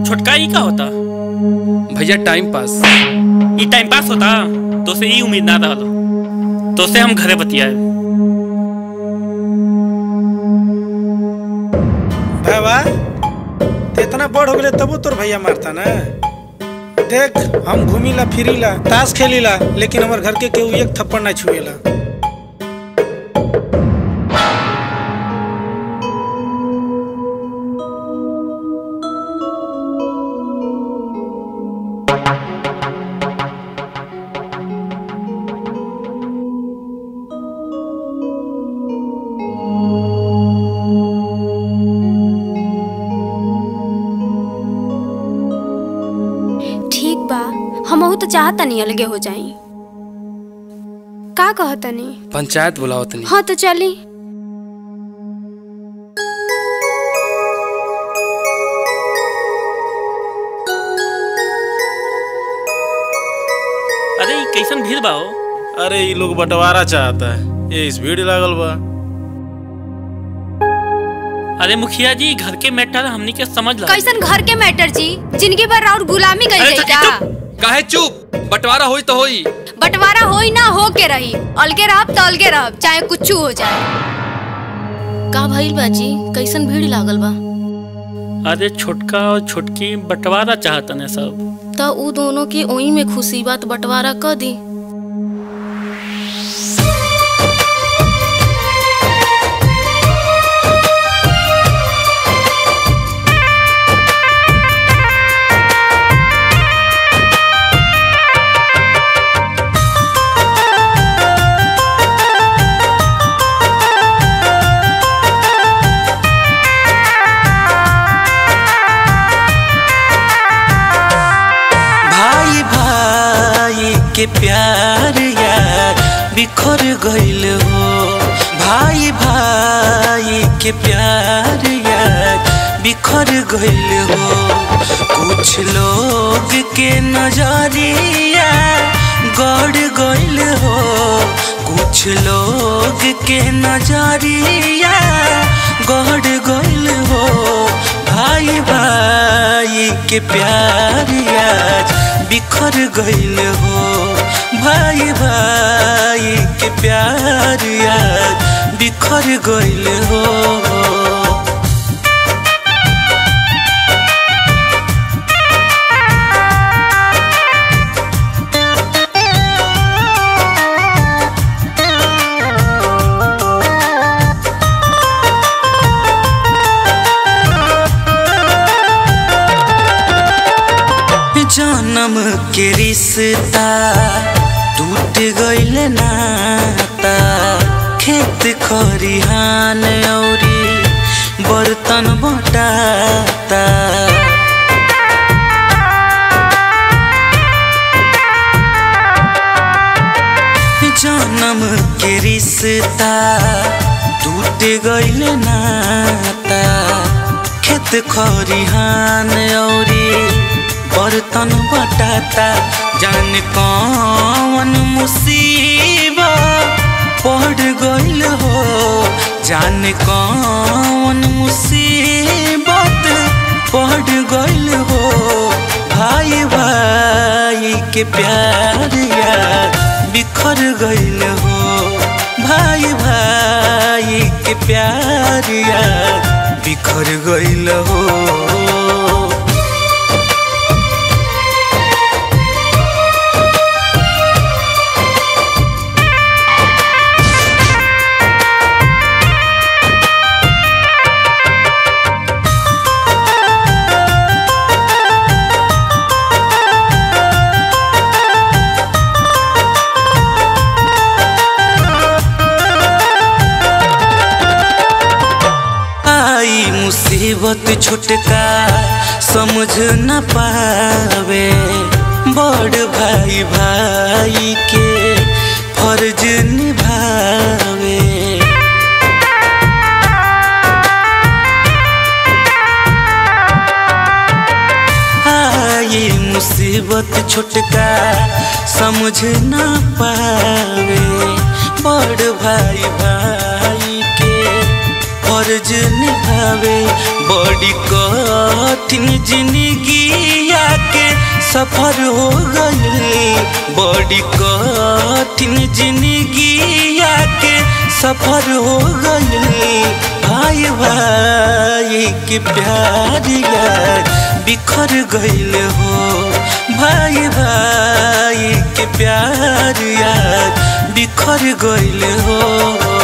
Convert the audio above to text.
छोटका ई का होता भैया टाइम पास ई टाइम पास होता तो से ई उम्मीद ना रहल तो से हम घरे बतियाए बाबा ते इतना बड़ हो गए तबो तोर भैया मारता ना देख हम घूमीला फिरीला ताश खेलीला लेकिन हमार घर के केहू एक थप्पड़ ना छुएला ठीक बा हमहू तो चाहतनी अलगे हो जाई का कहतनी पंचायत बुलाओ तनी हाँ तो चली अरे ई कैसन भीड़ बा हो अरे ये लोग बंटवारा चाहता है ये इस भीड़ लागल बा अरे मुखिया जी घर के मैटर हमनी के समझ ला कैसन घर के मैटर जी जिंदगी भर और गुलामी कई अरे गई तो का काहे चुप बंटवारा होई तो होई बंटवारा होई ना हो के रही अलगे रहब तो अलगे रहब चाहे कुछ हो जाए का भइल बाजी कैसन भीड़ लागल बा अरे छोटका और छोटकी बंटवारा चाहतने सब त उ दोनों के ओई में खुशी बात बंटवारा क दी भाई भाई के प्यार यार बिखर गइल हो भाई भाई के प्यार यार बिखर गइल हो कुछ लोग के नजरिया गड़ गइल हो कुछ लोग के नजरिया गड़ गइल हो भाई भाई के प्यार आज बिखर गइल हो भाई भाई के प्यार आज बिखर गइल हो जन्म के रिश्ता टूट गइल नाता खेत खरिहान औरी बर्तन बटाता जन्म के रिश्ता टूट गइल नाता खेत खरिहान औरी बर्तन बटाता जान कौन मुसीबत पड़ गइल हो जान कौन मुसीबत पड़ गइल हो भाई भाई के प्यार यार बिखर गइल हो भाई भाई के प्यार यार बिखर गइल हो आई मुसीबत छुटका समझ न पावे बड़ भाई भाई के फर्ज निभावे आई मुसीबत छुटका समझ न पावे बड़ भाई भाई के फर्ज निभावे बड़ी कठिन जिंदगी के सफर हो गई बड़ी कठिन जिंदगी के सफर हो गई भाई भाई के प्यार यार बिखर गईल हो भाई भाई के प्यार यार बिखर गईल हो